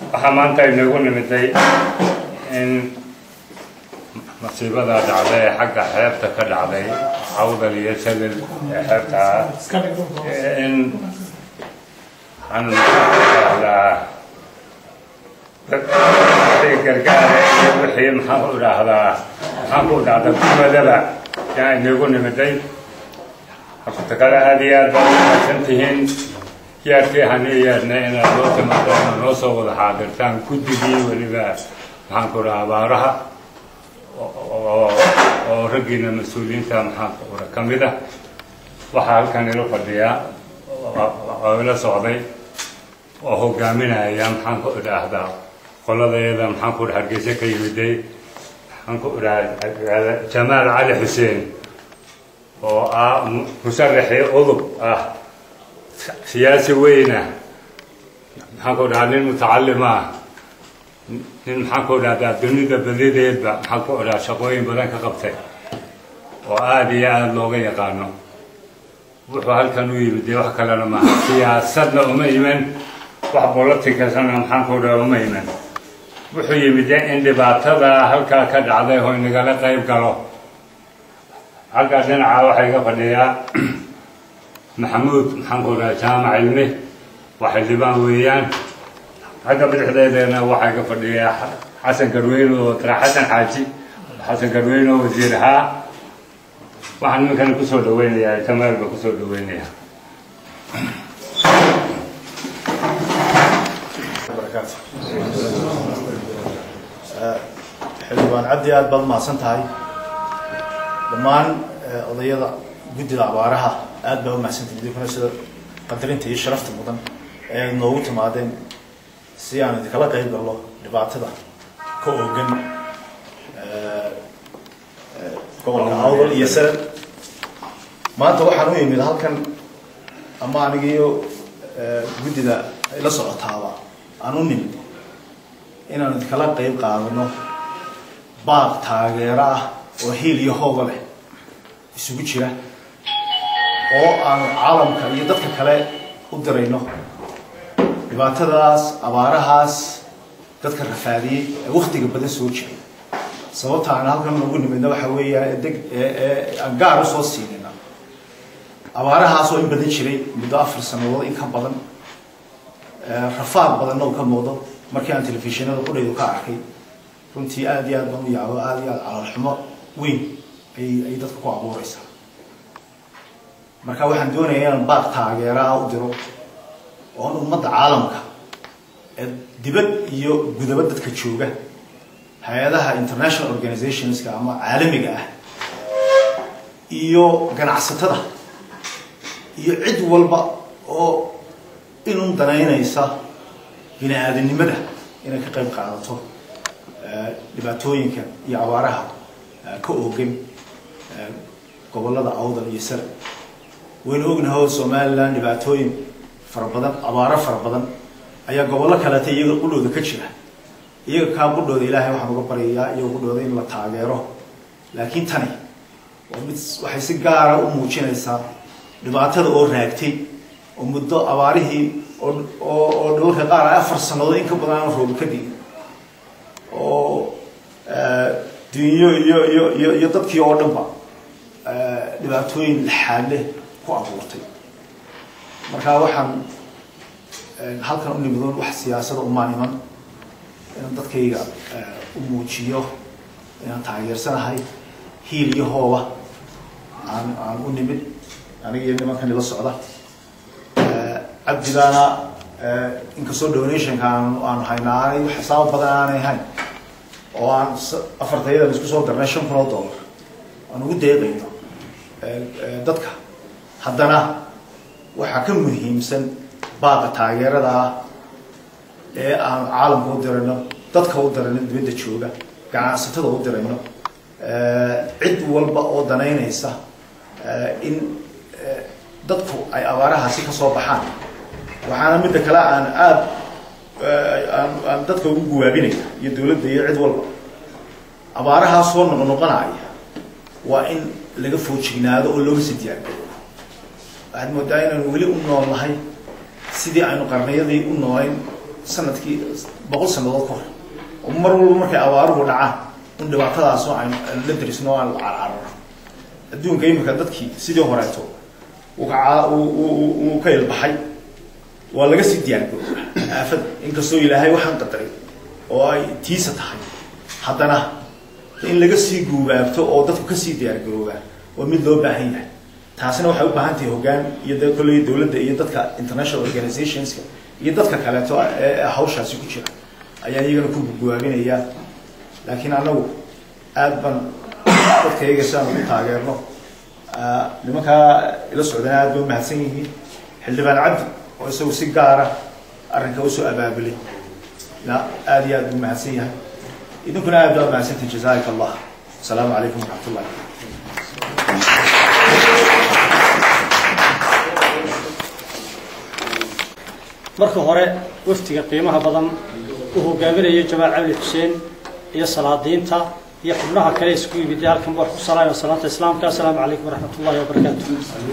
waxaa maanta inagu nimiday in masiibada dhacday ee xagga xeebta ka dhacday cawdal iyo salil ee xeebta ah in waxaan dhahdaa wixii gargaara iyo wixii maxaan ku dhahdaa maxaan ku dhahdaa kumadaba yaa inagu nimiday horta kale aada iyo aad baad umahadsan tihiin yaadkii hanii yeedna inaad noo timaadaan noo soo wada xaadirtaan guddigii weliba maxaan ku dhaha abaaraha oo raggiina mas-uuliyiinta maxaan ura ka mid ah waxaa halkan ila fadhiyaa oo ila socday oo hogaaminaya maxaan ku idhaahdaa qoladeeda maxaan ku dhaha hargeysa ka yimiday maxaan ku idhaha jamaal cali xuseen oo ah musaraxii udub ah siyaasi weyna maxaan ku dhahaa nin mutacalim ah nin maxaan ku dhahdaa dunida badideedba maxaan ku dhahaa shaqooyin badan ka qabtay oo aada iyo aada looga yaqaano wuxuu halkan u yimid dee wax kalena maaha siyaasadna uma iman wax bolotikasana maxaan ku dhaha uma iman wuxuu yimid in dhibaatada halkaa ka dhacday oo inagala qayb galo halkaa dhinaca waxaa iga fadhiyaa maxamuud maxaan ku dhaha jaamac cilmi waa xildhibaan weeyaan xagga bidixdeedana waxaa iga fadhiyaa xasan garweyne oo tara xasan xaaji xasan garweyne oo wasiir ahaa waxaan nimankana kusoo dhaweynayaa jamaal baa kusoo dhaweynayaa xildhibaan cabdi aad baad mahadsan tahay dhammaan odayada guddida abaaraha aad baa u mahadsantahay idinkuna sida qadarinta iyo sharafta mudan ee aad noogu timaadeen si aan idinkala qayb galno dhibaatada ka oogan gobolka awdal iyo sare maanta waxaan u yimid halkan ama anigiyo guddida ila socotaaba aan u nimid inaan idinkala qayb qaadano baaq taageero ah oo hiil iyo hooga leh isugu jira oo aan caalamka iyo dadka kale u dirayno dhibaatadaas abaarahaas dadka rafaadiyey ee waktiga badan soo jiray sababta aan halkan ugu nimidna waxa weeya deg aan gaar usoo siinayna abaarahaas oo in badan jiray muddo afar sanadood in ka badan rafaad badanna uu ka muuqdo markii aan telefishinada qudhaydu ka arkay runtii aada iyo aad baan u yaabo aada iyo aad calaalxumo weyn ay ay dadka ku abuureysaa marka waxaan doonaya inaan baaq taageeraha u diro oon ummadda caalamka ee dibad iyo gudaba dadka jooga hay-adaha international organizationska ama caalamiga ah iyo ganacsatada iyo cid walba oo inun danaynaysa bini aadanimada inay ka qayb qaadato dhibaatooyinka iyo abaaraha ka oogan gobolada awdal iyo sare waynu ognahay oo somalilan dhibaatooyin fara badan abaaro fara badan ayaa gobollo kaleeta iyaga qudhooda ka jira iyaga kaa qudhooda ilaahay waxaan uga baryayaa iyaga qudhooda in la taageero laakiin tani waa mid waxay si gaara u muujinaysaa dhibaatada oo raagtay oo muddo abaarihii oo oo dhalalka qaar ay afar sannadood in ka badan aan roobi ka digin oo dunyo iyo iyo iyo iyo dadkii oo dhanba dhibaatooyin laxaad leh ku abuurtay marka waxaan halkan u nimidoon wax siyaasada umaan iman inaan dadkayga u muujiyo inaan taageersanahay hiil iyo hooba aan aan u nimid aniga iyo nimankan ila socda cabdigaana inkastoo donationka aan aan haynaa aanay xisaabo badan aanay hayn oo aan afartayada isku soo darnay shan kun oo dollar aan ugu deeqayno dadka haddana waxaa ka muhiimsan baaqa taageerada ah ee aan caalamka u dirayno dadka u dirayno dibadda jooga ganacsatada u dirayno cid walba oo danaynaysa in dadku ay abaarahaasi ka soo baxaan waxaana midda kale aan aada aan aan dadka ugu guwaabinaya iyo dowladda iyo cid walba abaarahaa soo noqnoqonaya waa in laga foojignaado oo looga sii diyaargaro waxaad moodaa inaynu weli u nool nahay sidii aynu qarniyadii u noolayn sanadkii boqol sanadood ka hor oo mar walba markay abaaruhu dhacaan in dhibaatadaasoo aan la darisno aan la carcarano adduunka imika dadkii sidii horeeto uu ka uu ka ilbaxay waa laga sii diyaargarooba aafada inkastoo ilaahay waxaan qadaray oo ay tiisa tahay haddana in laga sii guubaabto oo dadku kasii diyaargaroobaa waa mid loo baahan yahay taasina waxay u baahan tahay hoggaan iyo de kolley dowladda iyo dadka international organizationska iyo dadka kaleeto ee hawshaasi ku jira ayaan iyagana ku guwaabinayaa laakiin annagu aad baan dadka iyaga si aan ugu taageerno nimankaa ila socdana aad bay umahadsan yihiin xildhibaan cabdi oo isagu si gaara arrinka usoo abaabulay na aad iyo aad buu mahadsan yahay idinkuna aad baa mahadsantihin jazaaika allah asalaamu calaykum waraxmat ullahi marka hore waftiga qiimaha badan uu hogaaminayo jamaal cabdi xuseen iyo salaadiinta iyo xubnaha kale isku yimid halkan wax ku salaamaya salaanta islaamka assalaamu calaykum waraxmat ullahi wabarakaatu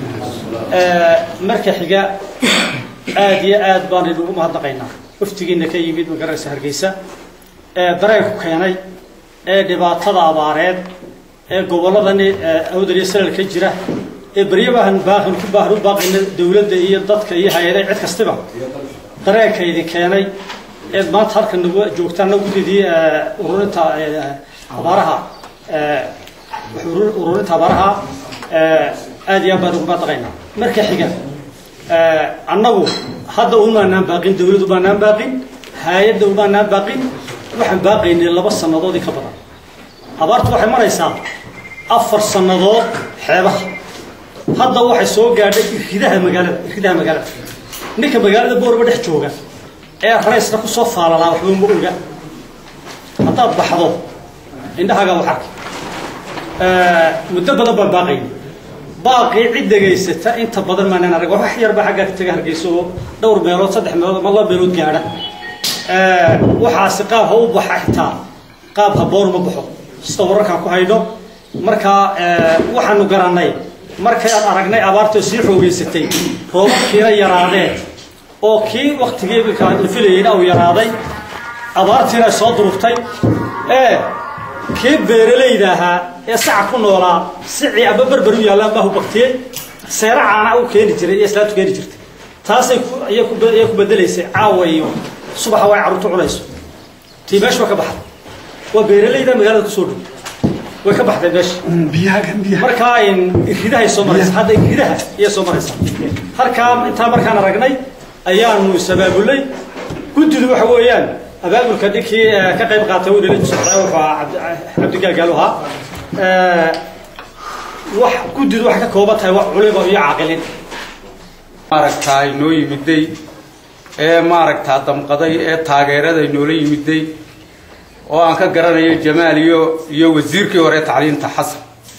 marka xiga aad iyo aad baan inugu mahadnaqaynaa waftigiina ka yimid magaraysa hargeysa ee dareenku keenay ee dhibaatada abaareed ee gobolladani awdal iyo salal ka jira ee beryabahan baaqin ku baahan u baaqayna dowladda iyo dadka iyo hay-adaha cid kastiba dareenka idin keenay eed maanta halkan nagu joogtaan nagu didii ururinta abaaraha ururinta abaaraha aad iyo aad baan ugu mahadnaqaynaa marka xiga annagu hadda umaanaan baaqin dawladdu maanaan baaqin hay-adda umaanaan baaqin waxaan baaqaynay laba sannadood in ka badan abaartu waxay maraysaa afar sannadood xeebaha hadda waxay soo gaadhay irkidaha magaalada irkidaha magaalada ninka magaalada boorba dhex jooga ee raysna kusoo faalalaa waxba ma oga haddaad baxdo indhahaaga wax arki muddo badan baan baaqaynay baaqii cid dhegaysata inta badan maanaan arag wax yarba xaggaa taga hargeysa oo dhowr meelood saddex meelood ama laba meelood gaadha waxaasi qaab ha u baxa xitaa qaab haboon ma baxo sida wararkaan ku hayno markaa waxaanu garannay markay aan aragnay abaartoo sii xoogeysatay roobabkiina yaraadeen oo kii waktigii imika la filayeyna uu yaraaday abaartiina ay soo durugtay ee kii beeralayda ahaa ee saca ku noolaa sicii aba berber u yaallaan baa hubaktiyey seera caana u keeni jiray iyo islaantu keeni jirtay taasay ayay ku bedelaysay caawa iyo subaxa way carruurtu cunayso tii meesha waa ka baxday waa beeralayda magaalada kusoo dhow way ka baxday meesha markaa iridahay soo maraysa hadda iridaha iyay soo maraysa halkaa intaa markaan aragnay ayaanu is-abaabulay guddidu waxa weeyaan abaabulka ninkii ka qayb qaatay uu nala socdaa wuxuu ahaa cabdigaagaal ahaa wax guddidu waxay ka kooban tahay wax culimo iyo caaqilin maaragtaa inoo yimiday ee maaragtaa damqaday ee taageerada inoola yimiday oo aan ka garanayo jamaal iyo iyo wasiirkii hore tacliinta xasan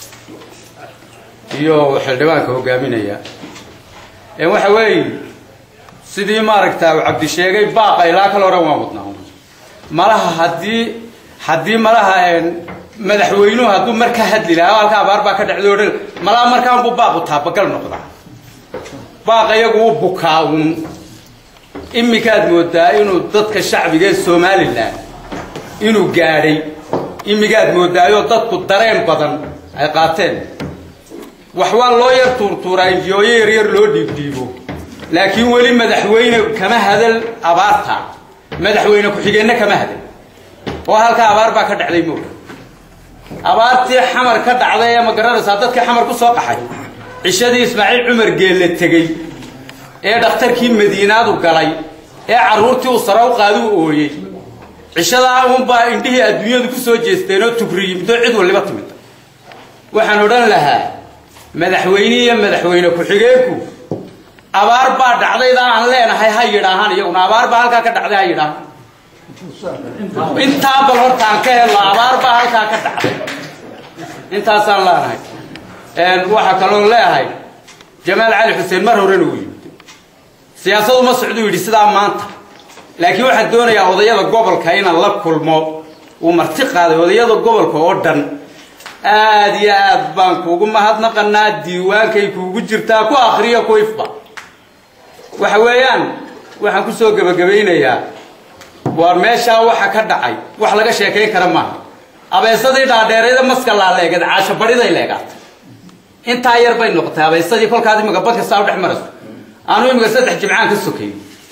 iyo xildhibaanka hogaaminaya waxa weeye sidii maaragtaa uu cabdi sheegay baaqa ilaa kale oran waan wadnaa malaha haddii haddii malaha madaxweynuhu hadduu mar ka hadli lahaa halka abaar baa ka dhacday o dhan malaha markaan buu baaqu taabagal noqdaa baaqa iyagu u bukaa uun iminkaad moodaa inuu dadka shacbiga ee somalilan inuu gaadhay imigaad moodaayoo dadku dareen badan ay qaateen wax waa loo yar tuurtuuraa injiyooyo yaryar loo dhiibdhiibo laakiin weli madaxweyne kama hadal abaarta madaxweyne ku-xigeenna kama hadal oo halkaa abaar baa ka dhacday mooga abaartii xamar ka dhacday ee ma garanaysaa dadkii xamar ku soo qaxay cishadii ismaaciil cumar geelle tegey ee dhakhtarkii madiinaadu galay ee carruurtii uu sare u qaadi u ooyey cishadaa uunbaa indhihii adduunyadu ku soo jeesteen oo tugri yimid oo cid waliba timid waxaan odhan lahaa madaxweyne iyo madaxweyne ku-xigeenku abaar baa dhacdaydaan aan leenahay ha yidhaahaan iyaguna abaar baa halkaa ka dhacday ha yidhaahaan intaa bal horta aan ka helno abaar baa halkaa ka dhacday intaasaan leenahay waxaa kaloo leeyahay jamaal cali xuseen mar horena uu yimid siyaasadu ma socduu yidhi sidaa maanta laakiin waxaan doonayaa odayada gobolka inaan la kulmo uu marti qaaday odayada gobolka oo dhan aad iyo aad baan kuugu mahadnaqanaa diiwaankay kuugu jirtaa ku akriyo ku ifba waxa weeyaan waxaan kusoo gebagabaynayaa waa meeshaa waxa ka dhacay wax laga sheekayn kara maaha abeesadii dhaadheerayda maska laaleegad caasho bariday leegaatay intaa yar bay noqotay abeesadii kolkaad imika bad kastaa u dhex marayso anu imika saddex jimcaan ka sokay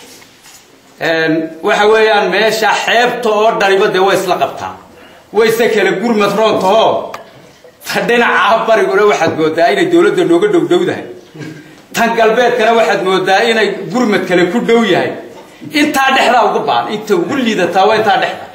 waxa weeyaan meesha xeebta oo dhaliba dee way isla qabtaa wayse kala gurmad roontahoo ta dhinaca bariguna waxaad moodaa inay dowladda nooga dhowdhowdahay tan galbeedkana waxaad moodaa inay gurmad kale ku dhow yahay intaa dhexdaa uga baan inta ugu liidataa waa intaa dhexda